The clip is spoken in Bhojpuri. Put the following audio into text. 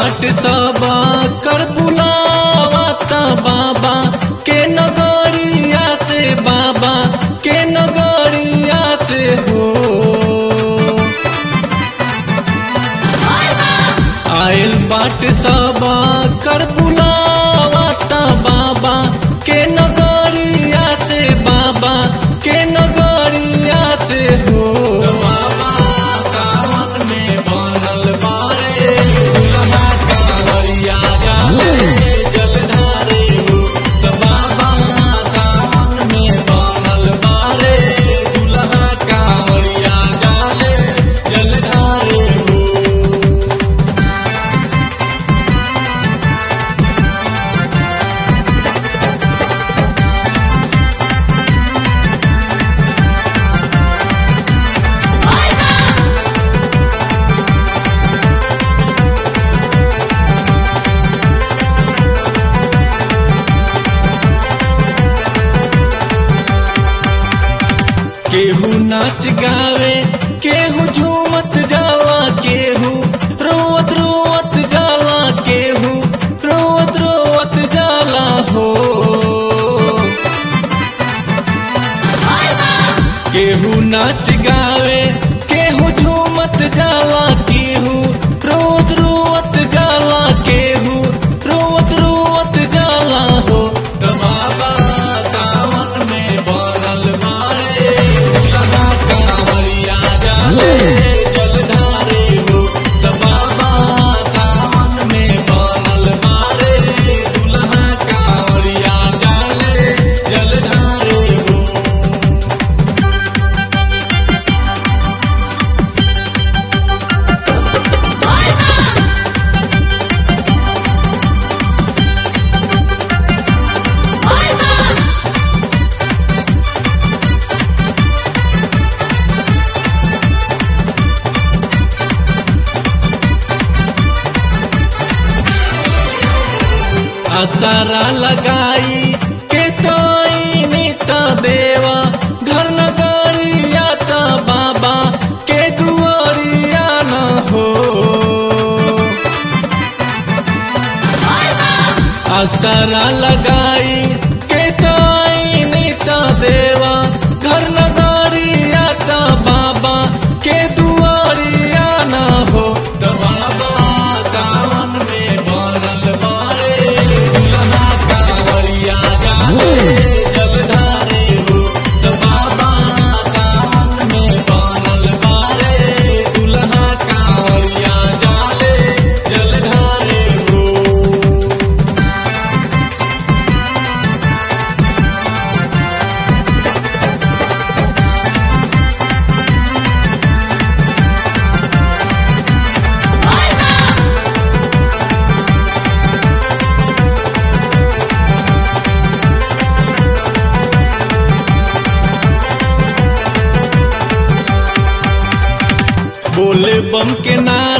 बाट सब कर बुलावत बाबा के नगरिया से बाबा के नगरिया से हो आयल बाट सब कर बुलावत बाबा के नगरिया से बाबा के नगरिया से हो बाबा सावन में बनल बारे दुल्हा कांवरिया जाले जलधारे हो तो बाबा सावन में बनल बारे दुल्हा कांवरिया जाले जलधारे हो केहू नाच गावे केहू झूमत जाला केहू रोवत रोवत जाला केहू रोवत रोवत जाला हो केहू नाच गावे केहू झूमत जाला केहू रोवत रोवत जाला केहू रोवत रोवत जाला हो त बाबा सावन में बनल मारे दुल्हा कांवरिया जाले जलधारे हो त बाबा सावन में बनल मारे दुल्हा कांवरिया जाले जलधारे हो आसारा लगाई के ताई नेता देवा घर नगरिया ता बाबा के दुआरिया न हो आसारा लगाई के ताई नेता देवा घर नगरिया ता बाबा के दुआरिया न हो त बाबा सावन में बनल बारे दुल्हा कांवरिया जाले जलधारे हो त बाबा सावन में बनल बारे दुल्हा कांवरिया जाले जलधारे हो बोले बम के नाम